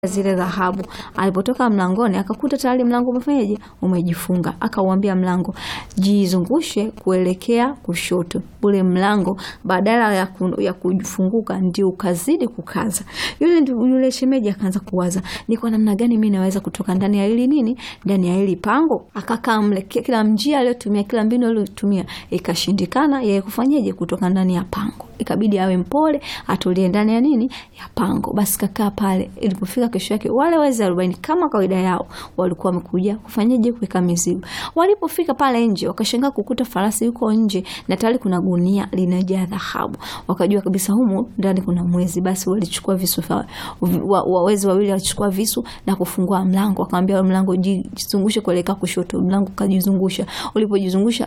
zile dhahabu. Alipotoka mlangoni akakuta tayari mlango umefanyaje, umejifunga. Akauambia mlango jizungushe kuelekea kushoto. Ule mlango badala ya, ku, ya kufunguka ndio ukazidi kukaza. Yule yule shemeji akaanza kuwaza ni kwa namna gani mimi naweza kutoka ndani ya hili nini, ndani ya hili pango. Akakaa mle, kila njia aliyotumia, kila mbinu aliyotumia ikashindikana yeye kufanyaje, kutoka ndani ya pango. Ikabidi awe mpole, atulie ndani ya nini, ya pango. Basi kakaa pale. Ilipofika kesho yake, wale wezi arobaini kama kawaida yao walikuwa wamekuja kufanyaje, kuweka mizigo. Walipofika pale nje, wakashangaa kukuta farasi yuko nje na tayari kuna gunia linajaa dhahabu. Wakajua kabisa humu ndani kuna mwezi. Basi walichukua visu, wawezi wawili walichukua visu na kufungua mlango. Wakamwambia mlango jizungushe kuelekea kushoto. Mlango kajizungusha. Ulipojizungusha